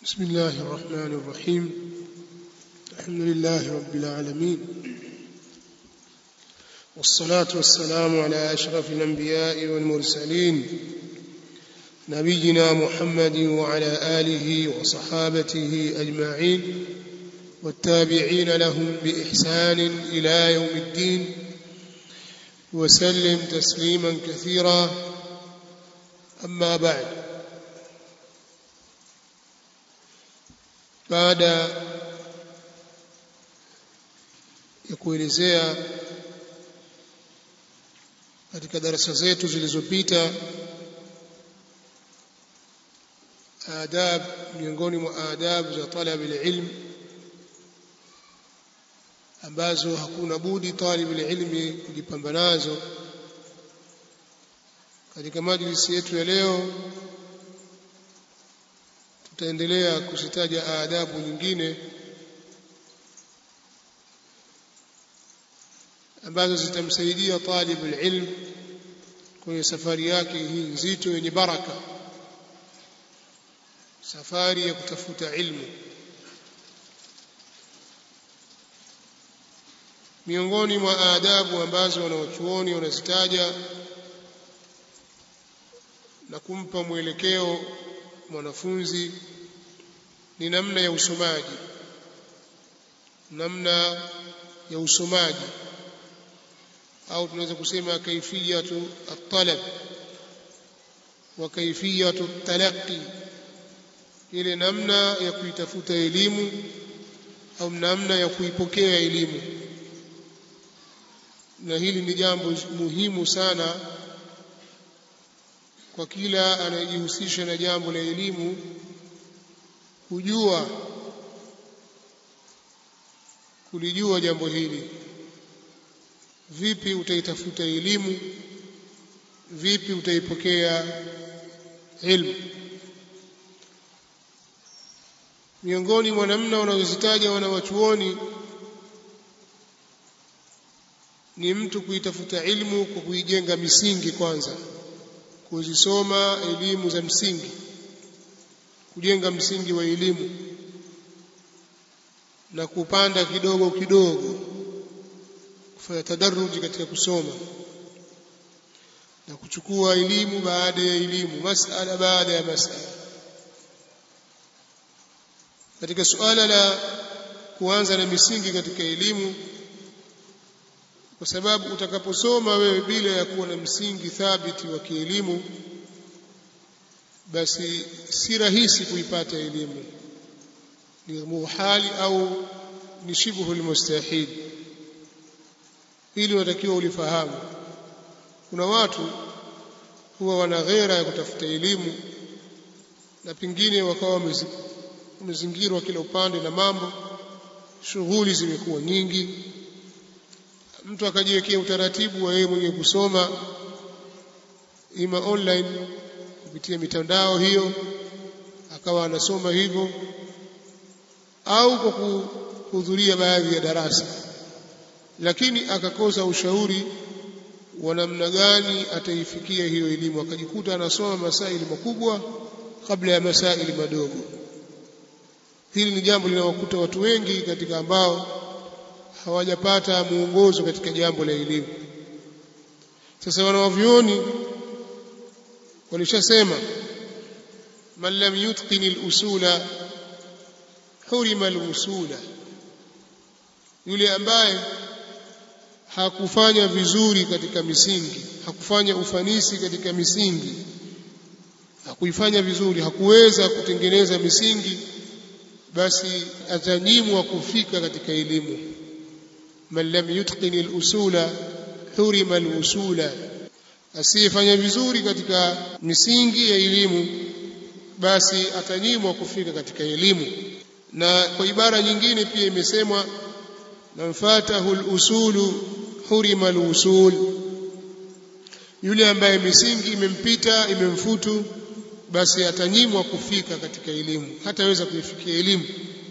بسم الله الرحمن الرحيم الحمد لله رب العالمين والصلاة والسلام على أشرف الأنبياء والمرسلين نبينا محمد وعلى آله وصحابته أجمعين والتابعين لهم بإحسان إلى يوم الدين وسلم تسليما كثيرا أما بعد baada ya kuelezea katika darasa zetu zilizopita adab miongoni mwa adabu za talab ilm ambazo hakuna budi talib ilmi kujipamba nazo katika majlisi yetu ya leo tutaendelea kuzitaja adabu nyingine ambazo zitamsaidia talib ilm kwenye safari yake hii nzito yenye baraka safari ya kutafuta ilmu miongoni mwa adabu ambazo wanawachuoni wanazitaja na kumpa mwelekeo mwanafunzi ni namna ya usomaji namna ya usomaji au tunaweza kusema kaifiyatu at-talab wa kaifiyatu at-talaqqi ile namna ya kuitafuta elimu au namna ya kuipokea elimu na hili ni jambo muhimu sana kwa kila anayejihusisha na jambo la elimu kujua kulijua jambo hili vipi utaitafuta elimu vipi utaipokea ilmu miongoni mwa namna wanazozitaja wanawachuoni ni mtu kuitafuta ilmu kwa kuijenga misingi kwanza kuzisoma elimu za msingi kujenga msingi wa elimu na kupanda kidogo kidogo kufanya tadaruji katika kusoma na kuchukua elimu baada ya elimu masala baada ya masala katika suala la kuanza na misingi katika elimu kwa sababu utakaposoma wewe bila ya kuwa na msingi thabiti wa kielimu basi si rahisi kuipata elimu ni muhali au ni shibhu almustahil hili unatakiwa ulifahamu kuna watu huwa wana ghera ya kutafuta elimu na pengine wakawa wamezingirwa kila upande na mambo shughuli zimekuwa nyingi mtu akajiwekea utaratibu wa yeye mwenyewe kusoma ima online kupitia mitandao hiyo akawa anasoma hivyo au kwa kuhudhuria baadhi ya darasa lakini akakosa ushauri wa namna gani ataifikia hiyo elimu akajikuta anasoma masaili makubwa kabla ya masaili madogo hili ni jambo linawakuta watu wengi katika ambao hawajapata muongozo katika jambo la elimu sasa wanawavyoni walishasema man lam yutqin al-usula hurima al-usula yule ambaye hakufanya vizuri katika misingi hakufanya ufanisi katika misingi hakuifanya vizuri hakuweza kutengeneza misingi basi atanyimwa kufika katika elimu man lam yutqin al-usula hurima al-usula asiyefanya vizuri katika misingi ya elimu basi atanyimwa kufika katika elimu na kwa ibara nyingine pia imesemwa man fatahu al-usulu hurima al-usul yule ambaye misingi imempita imemfutu basi atanyimwa kufika katika elimu hataweza kuifikia elimu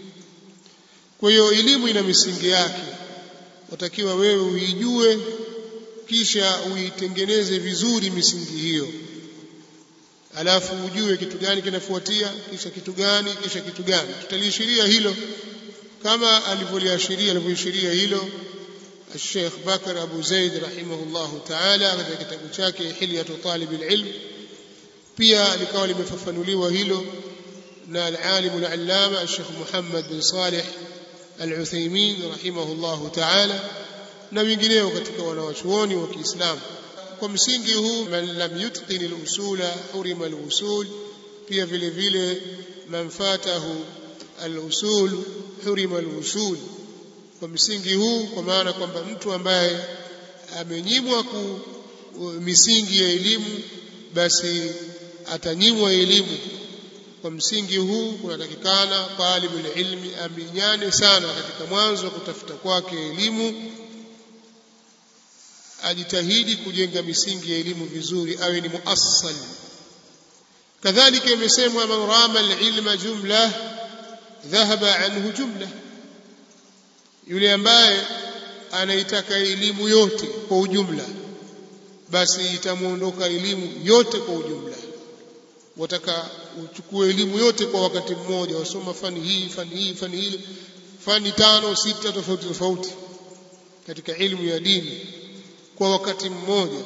kwa hiyo elimu ina misingi yake watakiwa wewe uijue kisha uitengeneze vizuri misingi hiyo alafu ujue kitu gani kinafuatia kisha kitu gani kisha kitu gani tutaliashiria hilo kama alivyoliashiria alivyoishiria hilo الشيخ بكر أبو زيد رحمه الله تعالى katika kitabu chake Hilyatu Talib al-Ilm pia likawa limefafanuliwa hilo na al-alim al-allama Sheikh Muhammad bin Salih al-Uthaymeen rahimahullah ta'ala na wengineo katika wanawachuoni wa Kiislamu kwa msingi huu man lam yutqin al-usula hurima al-usul pia vile vile man fatahu al-usul hurima al-usul kwa msingi huu kwa maana kwamba mtu ambaye amenyimwa ku misingi ya elimu basi atanyimwa elimu kwa msingi huu kunatakikana talibul ilmi aminyane sana katika mwanzo wa kutafuta kwake elimu ajitahidi kujenga misingi ya elimu vizuri awe ni muassal kadhalika imesemwa man rama alilma jumla dhahaba anhu jumla yule ambaye anaitaka elimu yote kwa ujumla basi itamuondoka elimu yote kwa ujumla wataka uchukue elimu yote kwa wakati mmoja wasoma fani hii fani hii fani ile fani tano sita tofauti tofauti katika elimu ya dini kwa wakati mmoja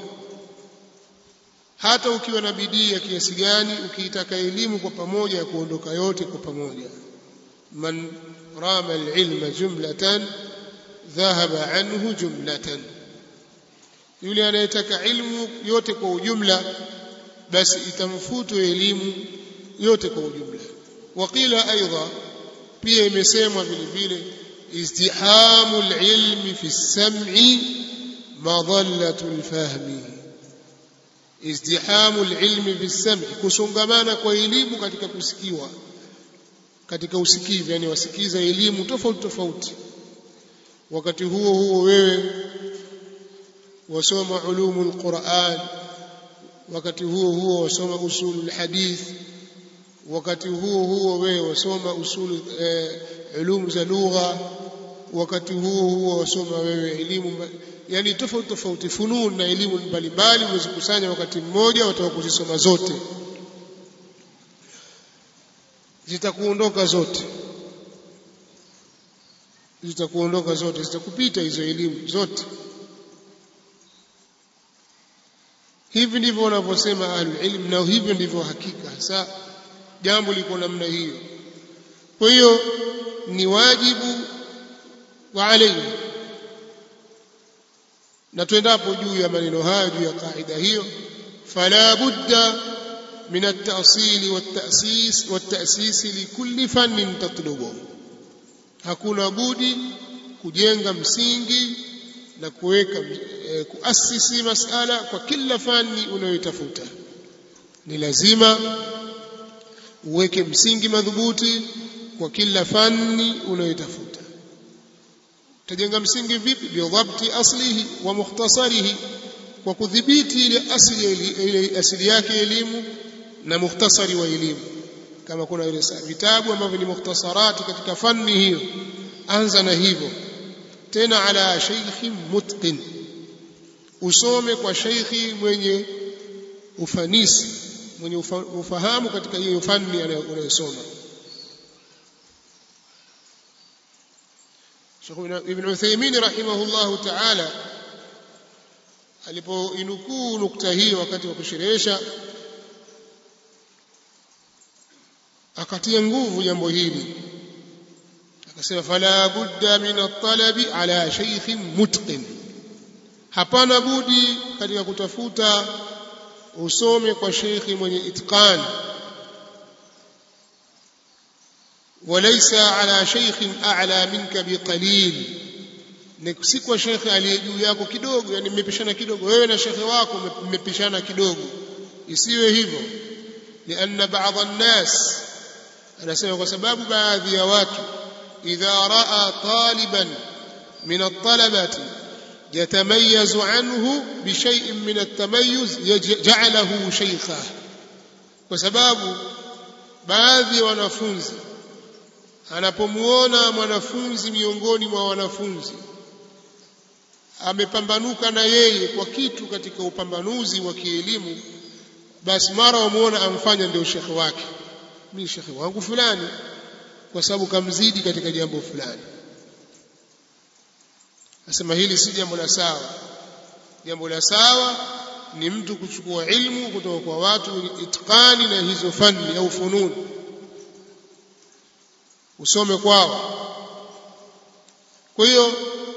hata ukiwa na bidii ya kiasi gani ukiitaka elimu kwa pamoja ya kuondoka yote kwa pamoja man rama alilma jumlatan dhahaba anhu jumlatan yule anayetaka ilmu yote kwa ujumla basi itamfutwa elimu yote kwa ujumla waqila aidha pia imesemwa vile vile izdihamu alilmi fi sam'i madallatu alfahmi izdihamu alilmi fi sam'i kusongamana kwa elimu katika kusikiwa katika usikivu yani wasikiza elimu tofauti tofauti wakati huo huo wewe wasoma ulumul Qur'an wakati huo huo wasoma usulul hadith wakati huo huo wewe wasoma usul eh, ulum za lugha wakati huo huo wasoma wewe elimu yani tofauti tofauti funun na elimu mbalimbali umezikusanya wakati mmoja wataka kuzisoma zote zitakuondoka zote zitakuondoka zote zitakupita hizo elimu zote hivi ndivyo wanavyosema ahlul ilm na hivyo ndivyo hakika hasa jambo liko namna hiyo kwa hiyo ni wajibu wa alayhi na tuendapo juu ya maneno hayo juu ya kaida hiyo fala budda من التأصيل والتأسيس والتأسيس لكل فن تطلبه hakuna budi kujenga msingi na kuweka e, kuasisi masala kwa kila fani unayotafuta ni lazima uweke msingi madhubuti kwa kila fani unayotafuta utajenga msingi vipi bidhabti aslihi wa mukhtasarihi kwa kudhibiti ile asili ile asili yake elimu na mukhtasari wa elimu kama kuna ile vitabu ambavyo ni mukhtasarati katika fani hiyo anza na hivyo tena ala shaykhi mutqin usome kwa shaykhi mwenye ufanisi mwenye ufahamu katika hiyo fani unayosoma Sheikh Ibn Uthaymeen rahimahullahu ta'ala alipoinukuu nukta hii wakati wa kusherehesha akatia nguvu jambo hili akasema fala budda min at-talabi ala shaykhin mutqin hapana budi katika kutafuta usome kwa sheikhi mwenye itqan وليس على شيخ أعلى منك بقليل si kwa shekhe aliye juu yako kidogo yani mmepishana kidogo wewe na shekhe wako mmepishana kidogo isiwe hivyo lianna baadhi an-nas anasema kwa sababu baadhi ya watu idha raa taliban min at-talabati yatamayyazu anhu bi shay'in min at-tamayyuz ja'alahu shaykha kwa sababu baadhi ya wanafunzi anapomuona mwanafunzi miongoni mwa wanafunzi amepambanuka na yeye kwa kitu katika upambanuzi wa kielimu basi mara wamuona amfanya ndio shekhe wake mimi shekhe wangu fulani kwa sababu kamzidi katika jambo fulani nasema hili si jambo la sawa jambo la sawa ni mtu kuchukua ilmu kutoka kwa watu wenye itqani na hizo fani au fununi usome kwao kwa hiyo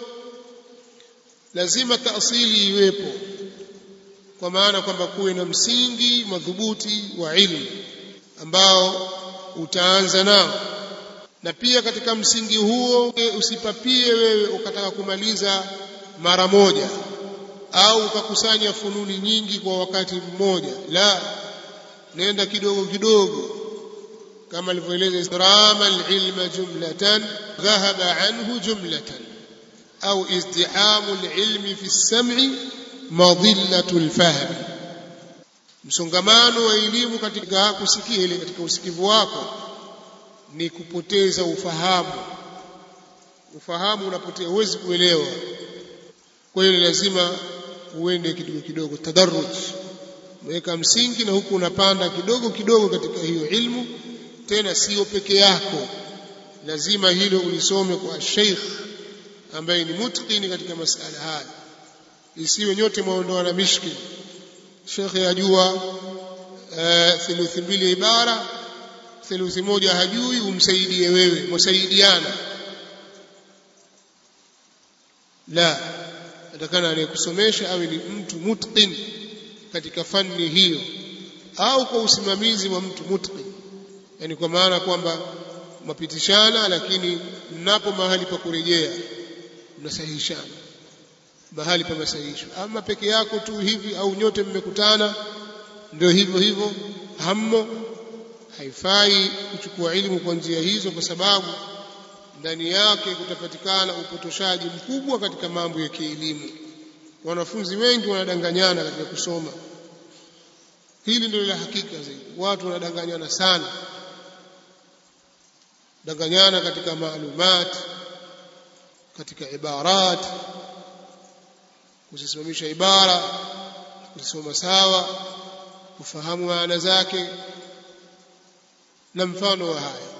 lazima taasili iwepo kwa maana kwamba kuwe na msingi madhubuti wa ilmu ambao utaanza nao na pia katika msingi huo usipapie wewe ukataka kumaliza mara moja au ukakusanya fununi nyingi kwa wakati mmoja la nenda kidogo kidogo kama alivyoeleza istirama alilma jumlatan dhahaba anhu jumlatan au izdihamu alilmi fi sam'i madillatu alfahm msongamano wa elimu katika kusikia ile katika usikivu wako ni kupoteza ufahamu ufahamu unapotea huwezi kuelewa kwa hiyo lazima uende kidogo kidogo tadarruj weka msingi na huku unapanda kidogo kidogo katika hiyo ilmu tena sio peke yako lazima hilo ulisome kwa sheikh ambaye ni mutqini katika masala haya isiwe nyote mwaondoa na mishkil sheikh yajua uh, theluthi mbili ibara theluthi moja hajui umsaidie wewe msaidiana la atakana anayekusomesha awe ni mtu mutqin katika fani hiyo au kwa usimamizi wa mtu mutqin yani kwa maana kwamba mapitishana lakini mnapo mahali pa kurejea mnasahihishana mahali pa masahihisho ama peke yako tu hivi au nyote mmekutana ndio hivyo hivyo hammo haifai kuchukua elimu kwa njia hizo kwa sababu ndani yake kutapatikana upotoshaji mkubwa katika mambo ya kielimu wanafunzi wengi wanadanganyana katika kusoma hili ndio la hakika zaidi watu wanadanganyana sana danganyana katika maalumat katika ibarat kuzisimamisha ibara kuzisoma sawa kufahamu maana zake na mfano wa haya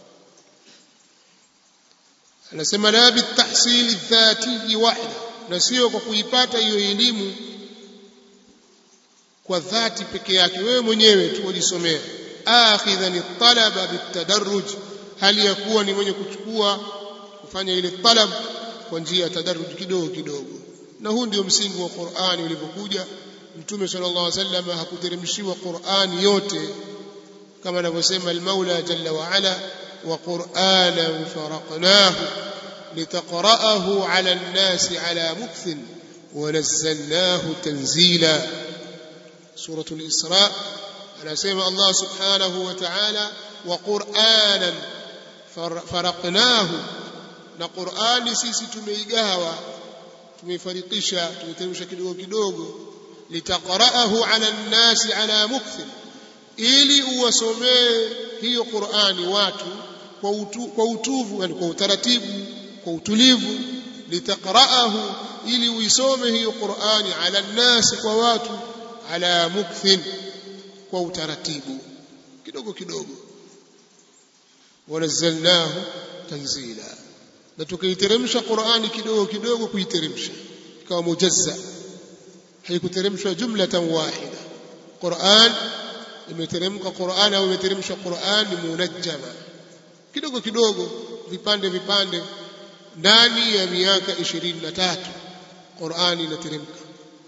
anasema la bitahsili dhati wahda na sio kwa kuipata hiyo elimu kwa dhati peke yake wewe mwenyewe tu ujisomea akhidhan talaba bitadarruj hali ya kuwa ni mwenye kuchukua kufanya ile talab kwa njia ya tadarruj kidogo kidogo na huu ndio msingi wa Qur'ani ulipokuja mtume sallallahu alaihi wasallam hakuteremshiwa Qur'ani yote kama anavyosema al-Maula jalla wa ala wa Qur'anan faraqnahu litaqra'ahu 'ala an-nasi 'ala mukthin wa nazzalnahu tanzila suratul Isra anasema Allah subhanahu wa ta'ala wa Qur'anan faraqnahu na Qur'ani sisi tumeigawa tumeifarikisha tumeteremsha kidogo kidogo litaqra'ahu 'ala an-nasi 'ala mukthin ili uwasomee hiyo Qur'ani watu kwa utu, kwa utuvu yani kwa utaratibu kwa utulivu litaqra'ahu ili uisome hiyo Qur'ani 'ala an-nasi kwa watu 'ala mukthin kwa utaratibu kidogo kidogo wanazzalnahu tanzila na tukaiteremsha Qur'ani kidogo kidogo kuiteremsha ikawa mujazza haikuteremshwa jumlatan wahida Qur'an imeteremka Qur'an au imeteremshwa Qur'an munajjama kidogo kidogo vipande vipande ndani ya miaka 23 Qur'an inateremka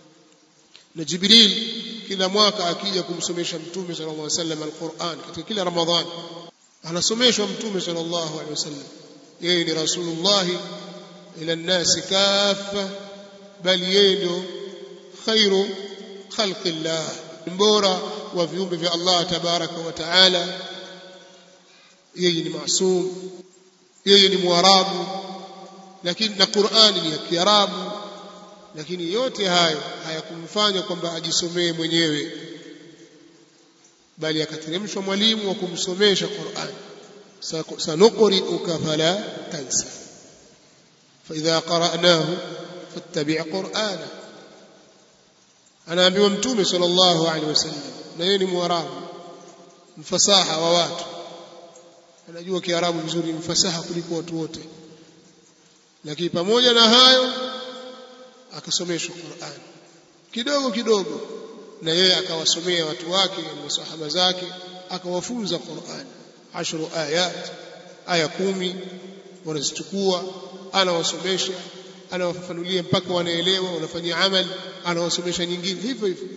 na Jibril kila mwaka akija kumsomesha mtume sallallahu alaihi wasallam al-Qur'an katika kila Ramadhani anasomeshwa mtume sallallahu alaihi wasallam yeye ni rasulullah ila nnasi kaffa bali yeye ndio khairu khalqillah mbora wa viumbe vya Allah tabaraka wa taala yeye ni maasum yeye ni mwarabu lakini na Qur'ani ni ya Kiarabu lakini yote hayo hayakumfanya kwamba ajisomee mwenyewe bali akateremshwa mwalimu wa kumsomesha Qur'an sanuqri'uka fala tansa فإذا قرأناه فاتبع قرآنه anaambiwa mtume sallallahu alaihi wasallam na yeye ni mwarabu mfasaha wa watu anajua kiarabu vizuri mfasaha kuliko watu wote lakini pamoja na hayo akasomeshwa Qur'an kidogo kidogo na yeye akawasomea watu wake masahaba zake akawafunza Qur'an ashru ayat aya kumi wanazichukua anawasomesha anawafafanulia mpaka wanaelewa wanafanyia amali anawasomesha nyingine hivyo hivyo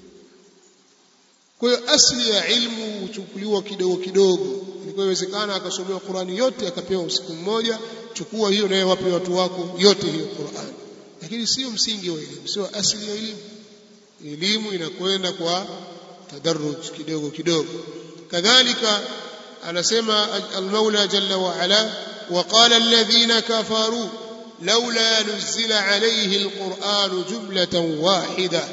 kwa hiyo asli ya ilmu huchukuliwa kidogo kidogo ilikuwa iwezekana akasomewa Qur'ani yote akapewa usiku mmoja chukua hiyo naye wape watu wako yote hiyo Qur'ani lakini sio msingi wa elimu sio asili ya elimu elimu inakwenda kwa tadarruj kidogo kidogo kadhalika anasema al-Maula jalla wa ala وقال الذين كفروا لولا نزل عليه القرآن جملة واحدة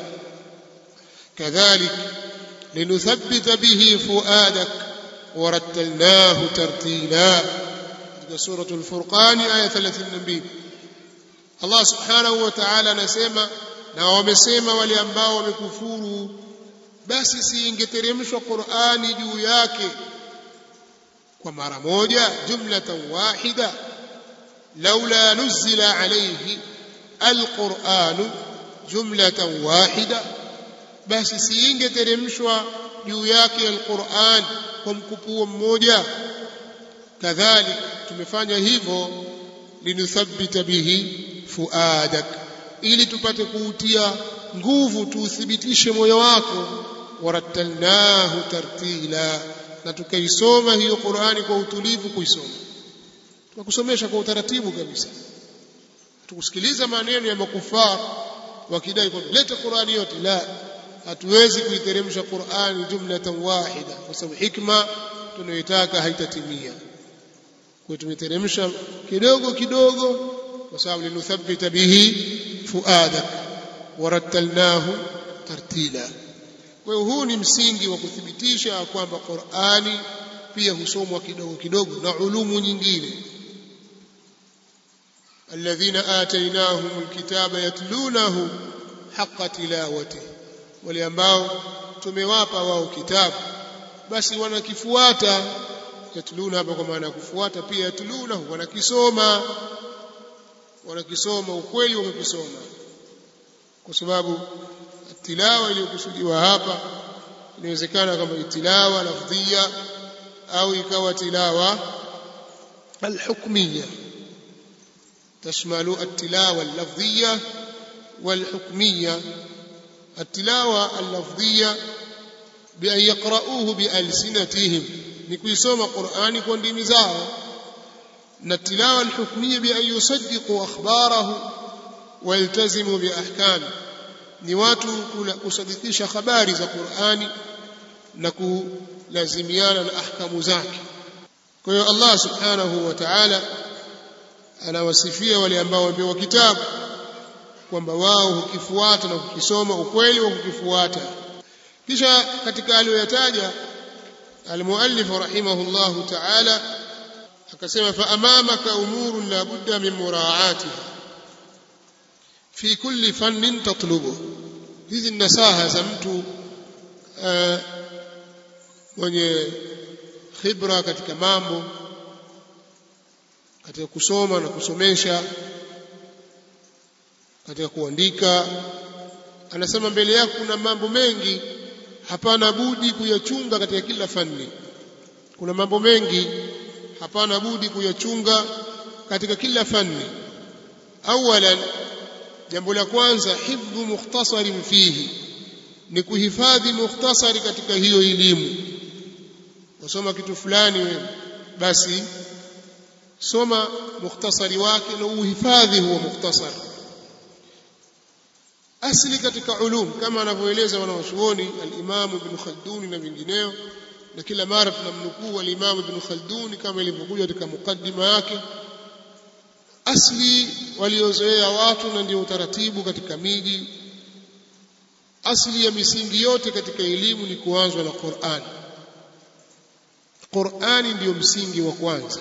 كذلك لنثبت به فؤادك ورتلناه ترتيلا سورة الفرقان آية 32 Allah subhanahu wa ta'ala anasema na wamesema wale ambao wamekufuru basi siingeteremshwa Qur'ani juu yake kwa mara moja jumlatan wahida laula nuzila alayhi alquran jumlatan wahida basi siingeteremshwa juu yake alquran kwa mkupuo mmoja kadhalik tumefanya hivyo linuthabbita bihi fuadak ili tupate kuutia nguvu tuuthibitishe moyo wako warattalnahu tartila na tukaisoma hiyo Qur'ani kwa utulivu kuisoma tukakusomesha kwa utaratibu kabisa tukusikiliza maneno ya makufar wakidai kwamba leta Qur'ani yote la hatuwezi kuiteremsha Qur'ani jumlatan wahida kwa sababu hikma tunayoitaka haitatimia kwa tumeteremsha kidogo kidogo kwa sababu linuthabbita bihi fuadak warattalnahu tartila kwa hiyo huu ni msingi wa kuthibitisha kwamba Qur'ani pia husomwa kidogo kidogo na ulumu nyingine alladhina atainahum alkitaba yatlunahu haqqa tilawati wale ambao tumewapa wao kitabu basi wanakifuata yatluna hapa kwa maana ya kufuata pia yatlunahu wanakisoma wanakisoma ukweli wamekisoma kwa sababu tilawa iliyokusudiwa hapa inawezekana kama tilawa lafdhia au ikawa tilawa alhukmiyya تشمل التلاوة اللفظية والحكمية التلاوة اللفظية بأن يقرؤوه بألسنتهم نكويسوم قرآن كون دي مزاو التلاوة الحكمية بأن يصدقوا أخباره ويلتزموا بأحكامه ni watu kusadikisha habari za Qur'ani na kulazimiana na ahkamu zake kwa hiyo Allah subhanahu wa ta'ala anawasifia wale ambao wamepewa kitabu kwamba wao hukifuata na kukisoma ukweli wa kukifuata kisha katika aliyoyataja almuallif rahimahullahu ta'ala akasema fa amamaka umurun la budda min muraa'atiha fi kulli fannin tatlubu hizi nasaha za mtu mwenye khibra katika mambo katika kusoma na kusomesha katika kuandika anasema mbele yako kuna mambo mengi hapana budi kuyachunga katika kila fani kuna mambo mengi hapana budi kuyachunga katika kila fani awalan jambo la kwanza hifdhu mukhtasarin fihi ni kuhifadhi mukhtasari katika hiyo elimu wasoma kitu fulani wewe basi soma mukhtasari wake na uhifadhi huo mukhtasari asli katika ulum kama anavyoeleza wanawachuoni al-Imam Ibn Khaldun na vingineo na kila mara tunamnukuu al-Imam Ibn Khaldun kama ilivyokuja katika mukaddima yake asli waliozoea watu na ndio utaratibu katika miji asli ya misingi yote katika elimu ni kuanzwa na Qur'an Qur'ani ndiyo msingi wa kwanza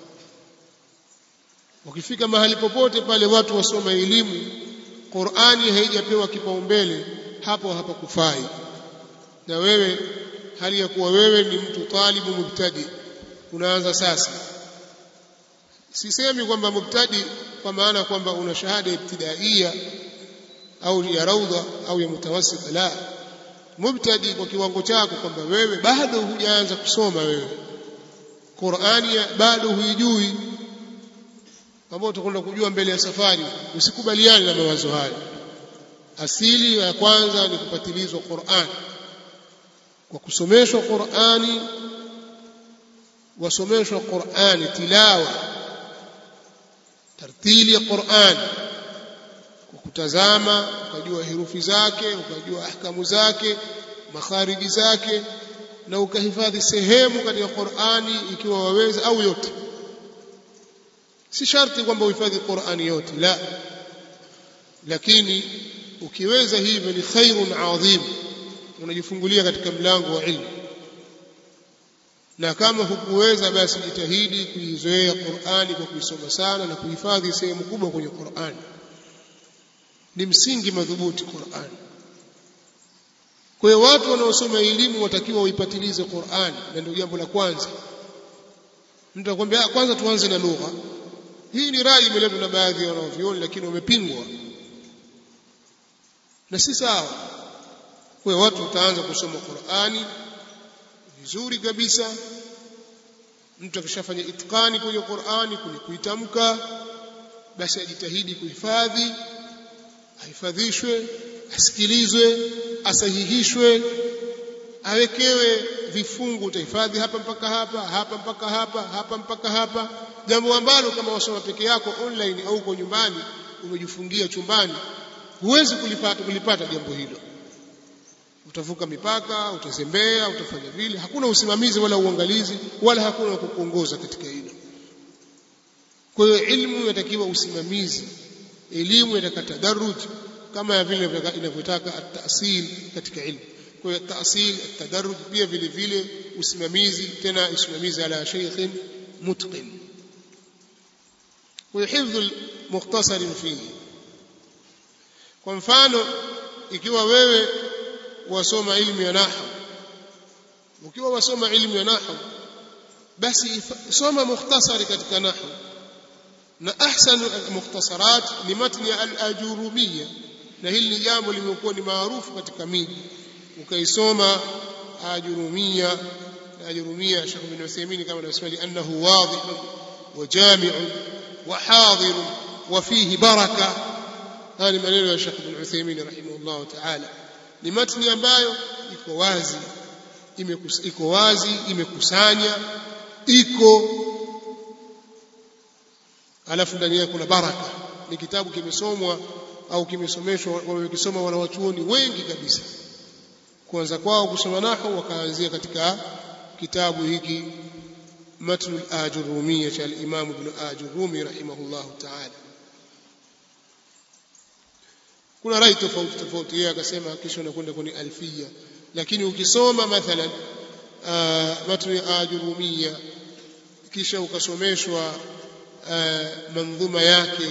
ukifika mahali popote pale watu wasoma elimu Qur'ani haijapewa kipaumbele hapo hapakufai na wewe hali ya kuwa wewe ni mtu talibu mubtadi unaanza sasa sisemi kwamba mubtadi kwa maana kwamba una shahada ibtidaia au ya raudha au ya mutawassita la mubtadi kwa kiwango chako kwamba wewe bado hujaanza kusoma wewe Qur'ani bado huijui ambao utakwenda kujua mbele ya safari usikubaliane na mawazo hayo asili ya kwanza ni kupatilizwa Qur'an kwa kusomeshwa Qur'ani wasomeshwa Qur'ani tilawa tartili ya Qur'an kwa kutazama ukajua herufi zake ukajua ahkamu zake makhariji zake na ukahifadhi sehemu katika Qur'ani ikiwa waweza au yote si sharti kwamba uhifadhi Qur'ani yote la lakini ukiweza hivyo ni khairun adhim unajifungulia katika mlango wa ilmu na kama hukuweza basi jitahidi kuizoea Qur'ani kwa kuisoma sana na kuhifadhi sehemu kubwa kwenye Qur'ani ni msingi madhubuti Qur'ani kwa hiyo watu wanaosoma elimu watakiwa waipatilize Qur'ani na ndio jambo la kwanza mtu akwambia kwanza tuanze na lugha hii ni rai imeletwa na baadhi ya wanavyuoni lakini wamepingwa na si sawa kwa hiyo watu wataanza kusoma Qur'ani vizuri kabisa mtu akishafanya itikani kwenye Qur'ani kwenye kuitamka basi ajitahidi kuhifadhi ahifadhishwe asikilizwe asahihishwe awekewe vifungu utahifadhi hapa mpaka hapa hapa mpaka hapa hapa mpaka hapa jambo ambalo kama wasoma peke yako online au uko nyumbani umejifungia chumbani huwezi kulipata kulipata jambo hilo utavuka mipaka utazembea utafanya vile hakuna usimamizi wala uangalizi wala hakuna kukuongoza katika hilo kwa hiyo ilmu inatakiwa usimamizi elimu inataka tadarruj kama vile inavyotaka at-ta'sil katika ilmu kwa hiyo at-ta'sil at-tadarruj pia vile vile usimamizi tena usimamizi ala shaykhin mutqin kwa hiyo hifdhu mukhtasar fihi kwa mfano ikiwa wewe wasoma ilmu ya nahwu ukiwa wasoma ilmu ya nahwu basi soma mukhtasari katika nahwu na ahsanu mukhtasarat ni matni al-ajurumiyya na hili ni jambo limekuwa ni maarufu katika miji ukaisoma ajurumiyya ajurumiyya Sheikh bin Uthaymeen kama anasema li annahu wadih wa jami' wa hadir wa fihi baraka haya ni maneno ya Sheikh bin Uthaymeen rahimahullah ta'ala ni matni ambayo iko wazi iko wazi imekusanya iko alafu ndani yake kuna baraka ni kitabu kimesomwa au kimesomeshwa wamekisoma wanawachuoni wengi kabisa kuanza kwao kusoma nahwu wakaanzia katika kitabu hiki matnu al-ajurumiyya cha al-imam ibn ajurumi rahimahullah ta'ala kuna rai tofauti tofauti yeye akasema kisha unakwenda kwenye alfia lakini ukisoma mathalan matnu ajurumiyya kisha ukasomeshwa manzuma yake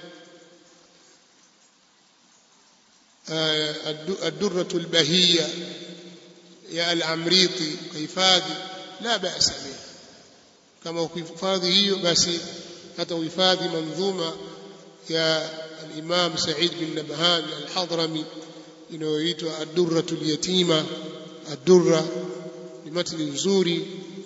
الدرة البهية يا العمريطي كيفادي لا بأس به كما كيفادي هي بس حتى وفادي منظومة يا الإمام سعيد بن نبهان الحضرمي inayoitwa ad-durratu al-yatima ad-durra ni matni nzuri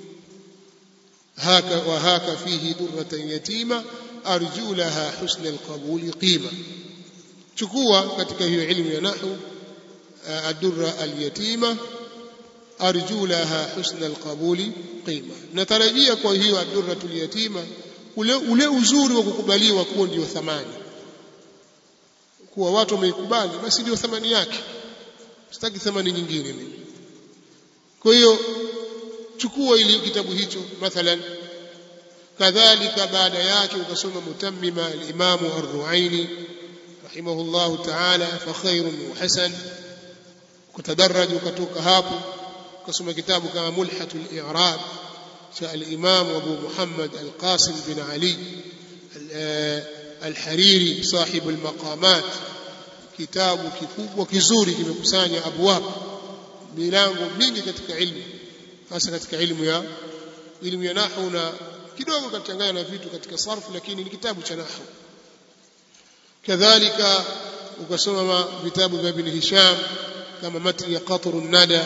haka wa haka fihi durratan yatima arju laha husna al-qabuli qima chukua katika hiyo ilmu ya nahwu ad-durra al-yatima arju laha husna al-qabuli qima natarajia kwa hiyo ad-durra al-yatima ule ule uzuri wa kukubaliwa kuwa ndio thamani kuwa watu wameikubali basi ndio thamani yake sitaki thamani nyingine mimi kwa hiyo chukua ili kitabu hicho mathalan kadhalika baada yake ukasoma mutammima al-Imam ar-Ru'aini rahimahullahu ta'ala fa khairun wa hasan kutadarraj ukatoka hapo ukasoma kitabu kama mulhatul i'rab cha al-Imam Abu Muhammad al-Qasim bin Ali الحريري صاحب المقامات kitabu kikubwa kizuri kimekusanya abwab milango mingi katika ilmu hasa katika ilmu ya ilmu ya nahwu na kidogo kachanganya na vitu katika sarfu lakini ni kitabu cha nahwu kadhalika ukasoma vitabu vya Ibn Hisham kama matni ya Qatrun Nada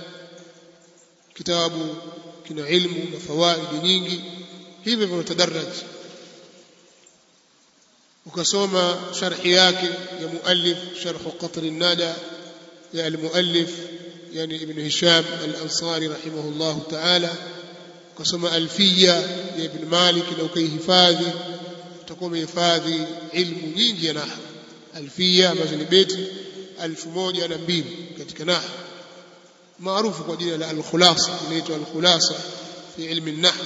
kitabu kina ilmu na fawaidi nyingi hivyo vinatadarraj ukasoma sharhi yake ya muallif sharh Qatrun Nada ya al-muallif yani Ibn Hisham al-Ansari rahimahullah ta'ala ukasoma alfiya ya Ibn Malik na ukaihifadhi utakuwa umehifadhi ilmu nyingi ya nahwu alfiya ambazo ni beti elfu moja na mbili katika nahwu maarufu kwa jina la al-khulasa inaitwa al-khulasa fi ilmi an-nahw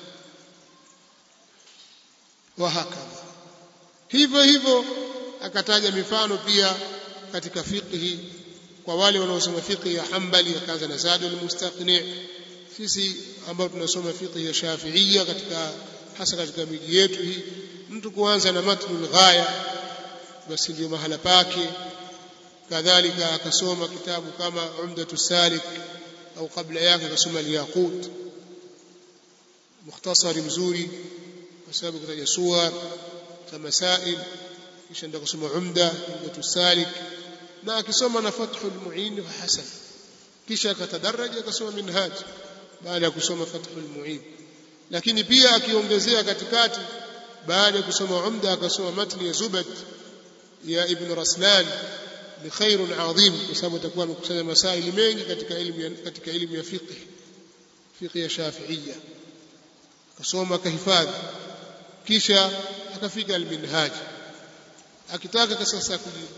wa hakadha hivyo hivyo akataja mifano pia katika fiqhi kwa wale wanaosoma fiqhi ya Hanbali akaanza na Zadul Mustaqni sisi ambao tunasoma fiqhi ya Shafi'iyya katika hasa katika miji yetu hii mtu kuanza na matnul ghaya basi ndio mahala pake kadhalika akasoma kitabu kama Umdatu Salik au kabla yake akasoma Al-Yaqut mukhtasari mzuri kwa sababu kutaja suwar za masail kisha ndio kusoma Umda Umdatu Salik na akisoma na Fathul Muin wa Hasan kisha akatadaraja akasoma Minhaj baada ya kusoma Fathul Muin lakini pia akiongezea katikati baada ya kusoma Umda akasoma matni ya Zubat ya Ibn Raslan ni khairun adhim kwa sababu atakuwa amekusanya masaili mengi katika elimu ya, katika elimu ya fiqh fiqh ya Shafi'iyya akasoma akahifadhi kisha akafika al-Minhaj akitaka sasa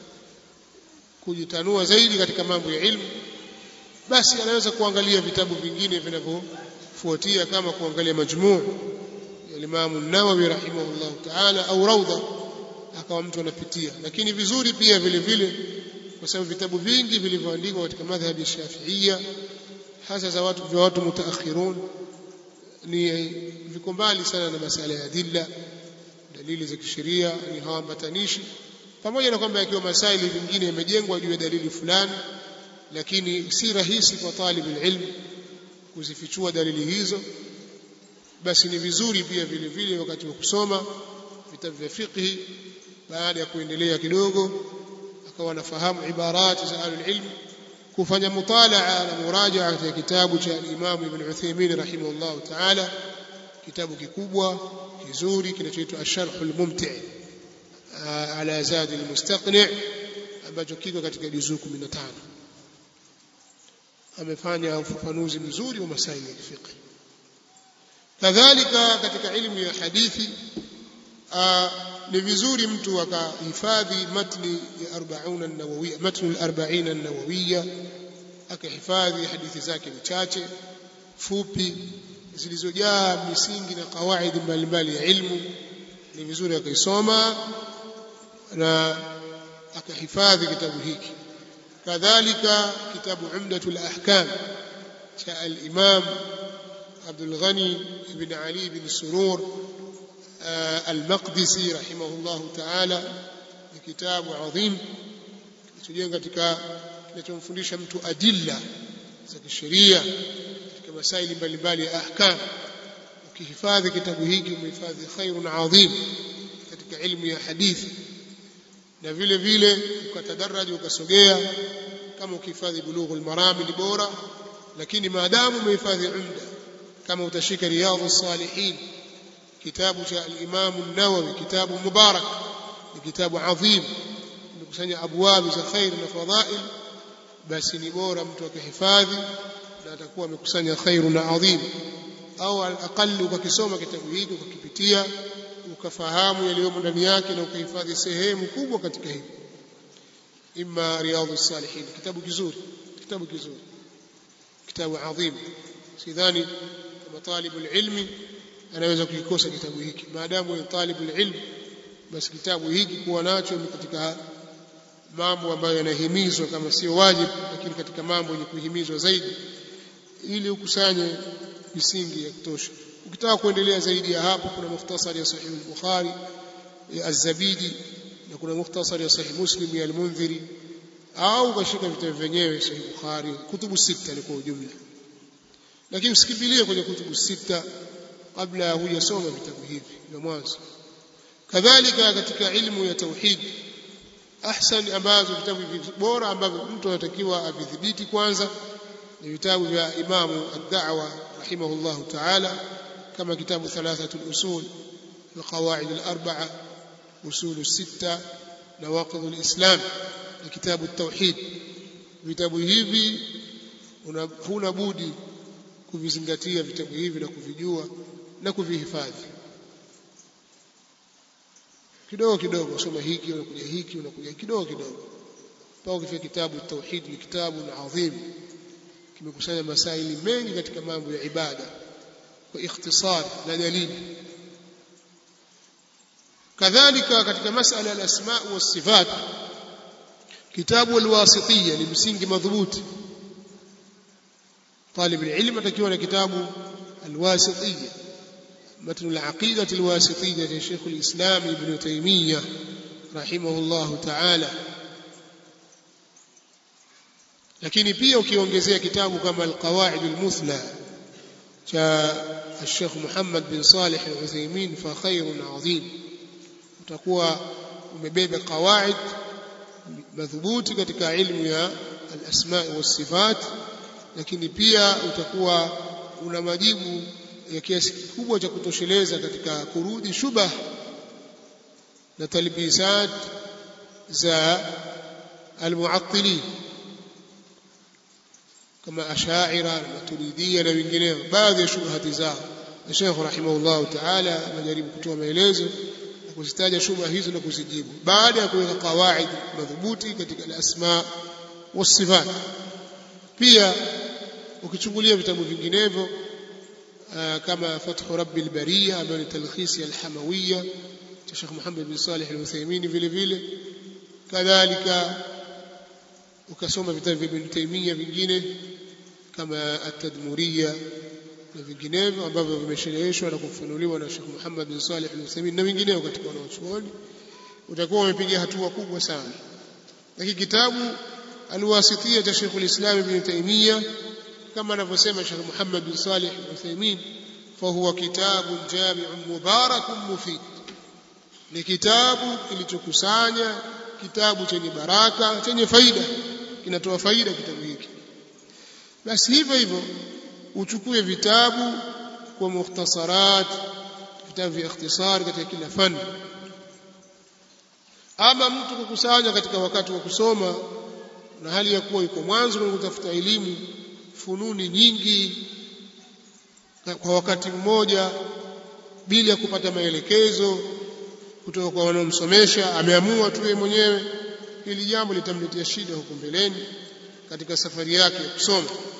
kujitanua zaidi katika mambo ya ilmu basi anaweza kuangalia vitabu vingine vinavyofuatia kama kuangalia majmuu ya Imam an-Nawawi rahimahullah ta'ala au rawda akawa mtu anapitia lakini vizuri pia vile vile kwa sababu vitabu vingi vilivyoandikwa katika madhhabi ya Shafi'iyya hasa za watu vya watu mutaakhirun ni viko mbali sana na masala ya adilla dalili za kisheria ni hawambatanishi pamoja na kwamba yakiwa masaili vingine yamejengwa juu ya dalili fulani lakini si rahisi kwa talib ilm kuzifichua dalili hizo basi ni vizuri pia vile vile wakati wa kusoma vitabu vya fiqhi baada ya kuendelea kidogo akawa anafahamu ibarati za ahlul ilm kufanya mutalaa na murajaa katika kitabu cha Imam Ibn Uthaymeen rahimahullah ta'ala kitabu kikubwa kizuri kinachoitwa Ash-Sharh al-Mumti' ala Zad al-Mustaqni' ambacho kiko katika juzuu 15 amefanya ufafanuzi mzuri wa masaili ya fiqh kadhalika katika ilmu ya hadithi ni vizuri mtu akahifadhi matni ya 40 an-nawawiyya matnu al-40 an-nawawiyya akahifadhi hadithi zake mchache fupi zilizojaa misingi na kawaidi mbalimbali ya ilmu ni vizuri akaisoma na akahifadhi kitabu hiki kadhalika kitabu umdatul ahkam cha al-imam Abdul Ghani ibn Ali ibn Surur al-Maqdisi rahimahullahu ta'ala ni kitabu adhim kilichojenga katika kinachomfundisha mtu adilla za kisheria katika masaili mbalimbali ya ahkam ukihifadhi kitabu hiki umehifadhi khairun adhim katika ilmu ya hadithi na vile vile ukatadaraji ukasogea kama ukihifadhi bulughul marami ni bora lakini maadamu umehifadhi umda kama utashika riyadhus salihin kitabu cha al-Imam an-Nawawi kitabu mubarak ni kitabu adhim imekusanya abwabi za khair na fadhail basi ni bora mtu akihifadhi na atakuwa amekusanya khairu na adhim au al-aqall ukakisoma kitabu hiki ukakipitia ukafahamu yaliyomo ndani yake na ukahifadhi sehemu kubwa katika hili imma riyadhus salihin kitabu kizuri kitabu kizuri kitabu adhim sidhani kama talibul ilmi anaweza kukikosa kitabu hiki maadamu ni talibul ilm basi kitabu hiki kuwa nacho ni katika mambo ambayo yanahimizwa kama sio wajibu lakini katika mambo yenye kuhimizwa zaidi ili ukusanye misingi ya kutosha ukitaka kuendelea zaidi ya hapo kuna mukhtasari ya sahih al-bukhari ya az-zabidi na kuna mukhtasari ya sahih muslim ya al-mundhiri au ukashika vitabu vyenyewe sahih bukhari kutubu sita ni kwa ujumla lakini usikimbilie kwenye kutubu sita kabla hujasoma vitabu hivi vya mwanzo kadhalika katika ilmu ya tauhid ahsan ambazo vitabu hivi bora ambavyo mtu anatakiwa avidhibiti kwanza ni vitabu vya imamu ad-da'wa rahimahullahu ta'ala kama kitabu thalathatul usul القواعد الأربعة أصول الستة نواقض الإسلام كتاب التوحيد vitabu hivi huna budi kuvizingatia vitabu hivi na kuvijua na kuvihifadhi kidogo kidogo usoma hiki unakuja hiki unakuja kidogo kidogo mpaka ukifika kitabu tauhid ni kitabu adhim kimekusanya masaili mengi katika mambo ya ibada kwa ikhtisar na dalili kadhalika katika masala ya asma wa sifat kitabu alwasitiyya ni msingi madhubuti طالب العلم atakiwa na kitabu alwasitiyya متن العقيدة الواسطية لشيخ الإسلام ابن تيمية رحمه الله تعالى lakini pia ukiongezea kitabu kama alqawaid almuthla cha الشيخ محمد بن صالح العثيمين فخير عظيم utakuwa umebeba qawaid madhubuti katika ilmu ya al-asma wa sifat lakini pia utakuwa una majibu ya kiasi kikubwa cha kutosheleza katika kurudi shubah na talbisat za almuattilin kama ashaira na maturidia na wengineo baadhi ya shubhati zao Sheikh rahimahullah ta'ala anajaribu kutoa maelezo na kuzitaja shubha hizo na kuzijibu baada ya kuweka kawaid madhubuti katika al-asma was-sifat pia ukichungulia vitabu vinginevyo كما فتح رب البرية ambayo ni talkhisi al-hamawiyya cha Sheikh Muhammad bin Salih al-Uthaymeen vile vile kadhalika ukasoma vitabu vya Ibn Taymiyyah vingine kama at-Tadmuriyya na vinginevyo ambavyo vimeshereheshwa na kufunuliwa na Sheikh Muhammad bin Salih al-Uthaymeen na vinginevyo katika wanachuoni utakuwa umepiga hatua kubwa sana lakini kitabu al-Wasitiyya cha Sheikh al-Islam Ibn Taymiyyah كما anavyosema Sheikh Muhammad bin Salih al-Uthaymeen fahuwa kitabun jami'un mubarakun mufid ni kitabu kilichokusanya kitabu chenye baraka chenye faida kinatoa faida kitabu hiki basi hivyo hivyo uchukue vitabu kwa mukhtasarat vitabu vya ikhtisar katika kila fani ama mtu kukusanya katika wakati wa kusoma na hali ya kuwa yuko mwanzo na kutafuta elimu fununi nyingi kwa wakati mmoja bila ya kupata maelekezo kutoka kwa wanaomsomesha ameamua tu yeye mwenyewe hili jambo litamletea shida huko mbeleni katika safari yake ya kusoma